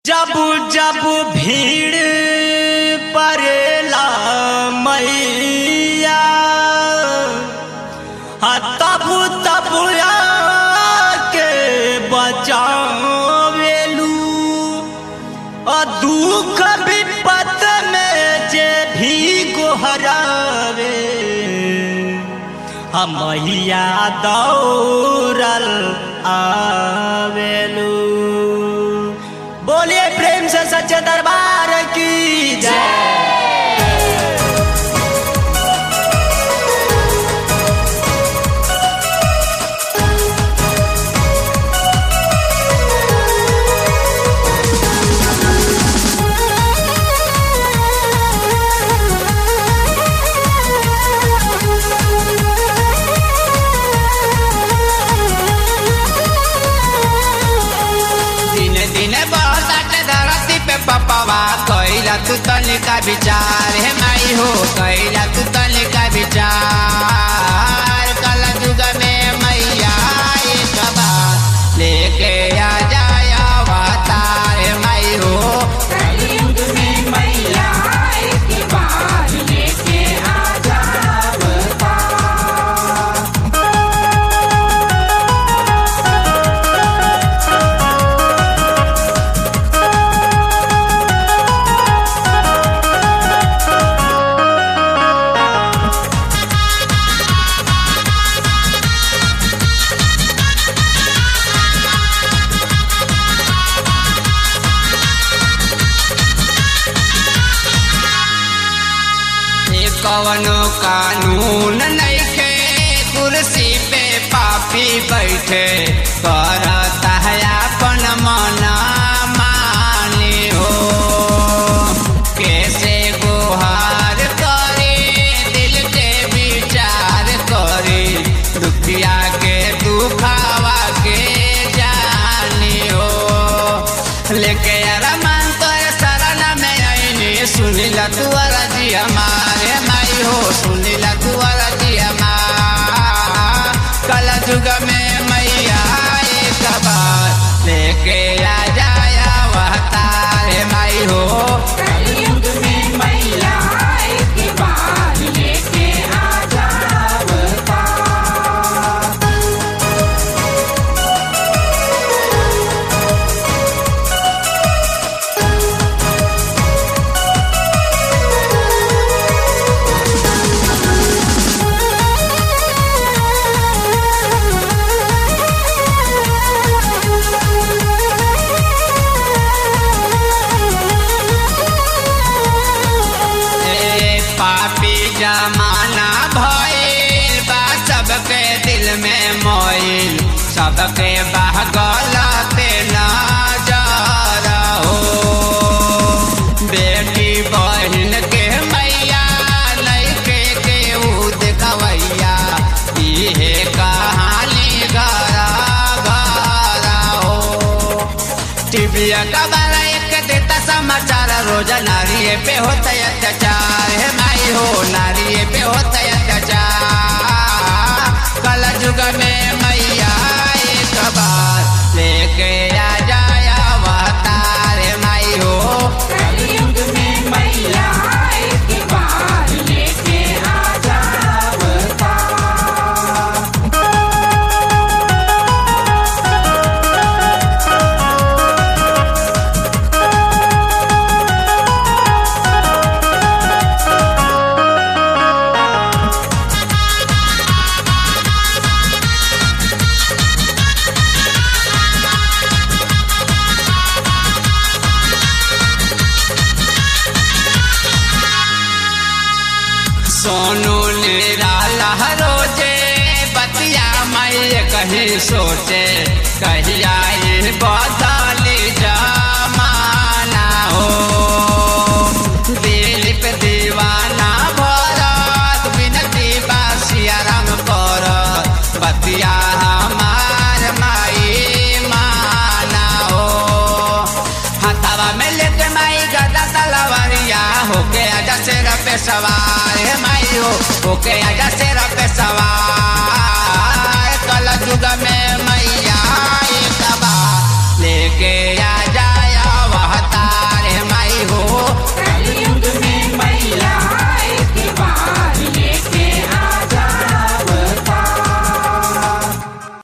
जब जब भीड़ परेला मैया आ तब तब आके बचावेलू आ दुख विपत में जे भी गोहरावे आ मैया दौड़ल आवेलू बोलिए प्रेम से सच्चे दरबार की जय दिन दिन बहुत धरती पे पपवा कैला तू तनिका विचार हे माई हो कैला तू तनिका विचार कल युग में मैया एक बार लेके आ जाया अवतार हे माई हो कलयुग में मैया एक बार लेके आ जावता ये कवनो कानून नइखे कुर्सी पे पापी बैठे करता है अपन मन मानी हो कैसे गुहार करे दिल के विचार करे दुखिया के दुखावा के जानी हो लेके अरमान तोर शरण में आईनी सुनिला तू अरजी हमारे माई हो सुनिला तू अरजी हमार कल युग में मैया एक बार लेके आ जाया वह तारे माई हो कलयुग में मैया एक बार लेके आ जावता ए पापी जमाना भइल बा सबके दिल में मोइल सबके बाह गलते नजर हो बेटी बहन के मैया लइके के ऊ देखवैया इहे कहानी घर घर हो टीवीया का बारा एक देता समाचार रोज नारी पे होता है अत्याचार है माई हो नारी पे होता है अत्याचार कल युग में मैया एक बार लेके आ जाया अवतार है माई हो कलयुग में मैया एक बार लेके आ जावता सोनू निराला रोजे बतिया मैं कहीं सोचे कहिया ये बदली जमाना हो दिलीप दीवाना भरत बिनती बासिया राम करत बतिया हमार माई माना हो हथवा में लेके माई गदा तलवारिया होके आजा शेर पे सवार हे माई हो होके आजा शेर पे सवार कल युग में मैया एक बार लेके आजा